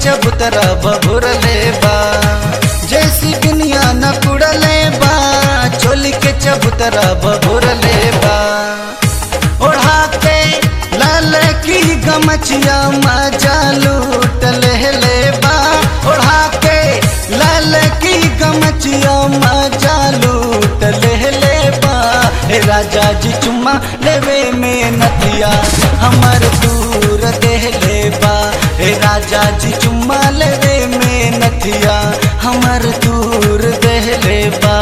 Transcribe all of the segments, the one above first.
चबूतरा बभुरले बा जैसी दुनिया न कुड़ले बा चोली के चबूतरा बभुरले बा ओढ़ा के लाल की गमछिया मजा लूट ले बा ओढ़ा के लाल की गमछिया मजा लूट ले बा हे राजा जी चुम्मा लेवे में नथिया हमर दूर दे ले बा हे राजा जी चुम्मा लेवे में नथिया हमर दूर दे ले बा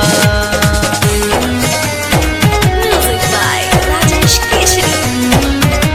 Music by Rajesh Keshri.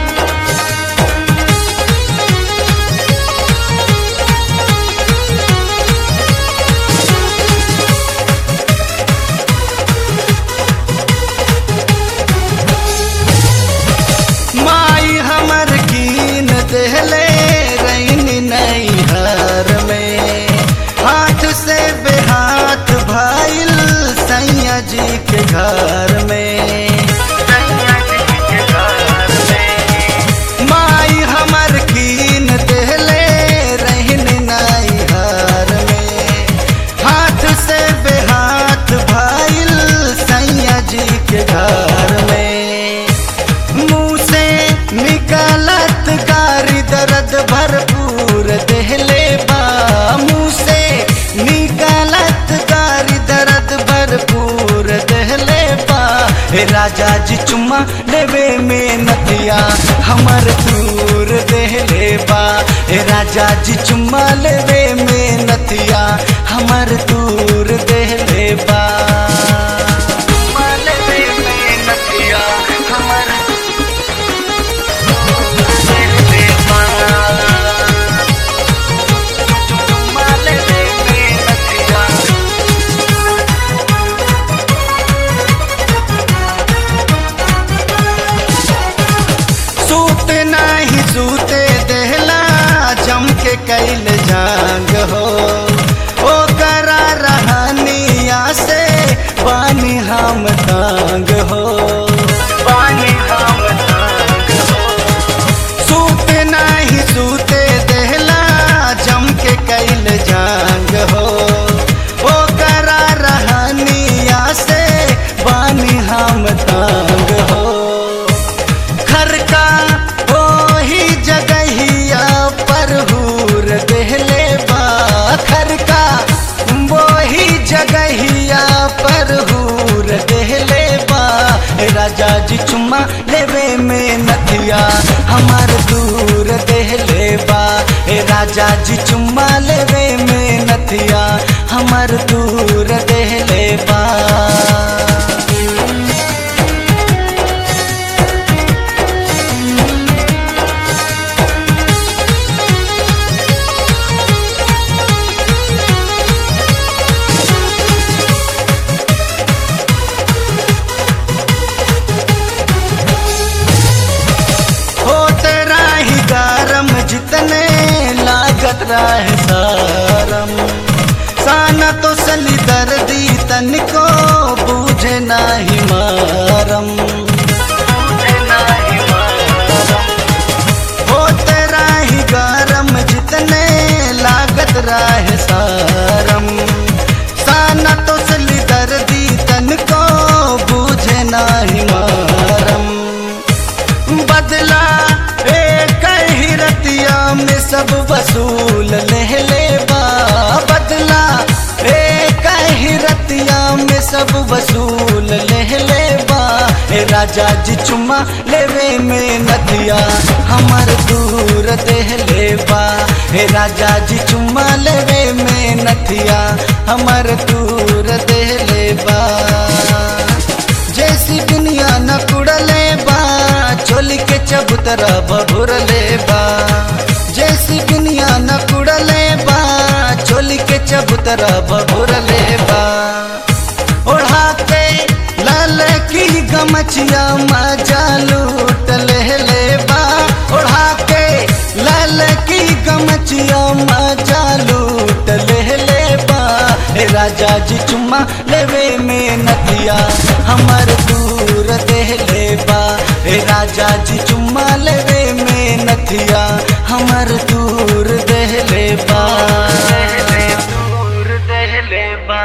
माई हमर कीन देहले रैनी नैहर में हाथ से बेहाथ भाईल सैया जी के घर में माई हमर कीन देहले रहन नैहर में हाथ से बेहाथ भाईल सैया जी के घर में मुंह से निकालत गारी दर्द भरपूर देहले बा मुंह से निकालत गारी दर्द भरपूर देहले बा हे राजा जी चुम्मा लेवे में नदिया हमर दूर देहले बा हे राजा जी चुम्मा लेवे में नदिया हमर दूर देहले बा चुम्मा लेवे में नदिया हमर सूते नाही सूते देहला जम के कैल जांग हो ओ करा रहनिया से पानी हम तांग हो पानी हम तांग हो सूते नाही सूते देहला जम के कैल जांग हो ओ करा रहनिया से बानी हम तांग हो घर का वही जगहिया पर हूर देहले बा घर का वही जगहिया पर हूर देहले बा राजा जी चुम्मा लेवे में नथिया हमार दूर देहले बा हे राजा जी चुम्मा लेवे में नथिया हमार दूर देहले बा होते राही गरम जितने लागत रहे सारम साना तो सली दर्दी तनिको बूझे नाही मारम होते राही गरम जितने लागत रहे सारम साना तो सली दर्दी तनिको बूझे नाही मारम बदला एक ही रतिया में सब वसूल ले ले बा बदला एक ही रतिया में सब वसूल ले ले बा हे राजा जी चुम्मा लेवे में नदिया हमर दूर देह ले बा हे राजा जी चुम्मा लेवे में नथिया हमर दूर देह ले बा जैसी दुनिया न कुड़ले बा चोली के चबूतरा बभुरले बा जैसी दुनिया न कुड़ले बा चोली के चबूतरा बभुरले बा ओढ़ा के लाल की गमछिया मजा लूट ले ले बा ओढ़ा के लाल की गमछिया मजा लूट ले ले बा हे राजा जी चुम्मा लेवे में नदिया हमर दूर दे ले बा हे राजा जी चुम्मा लेवे में नथिया हमर दूर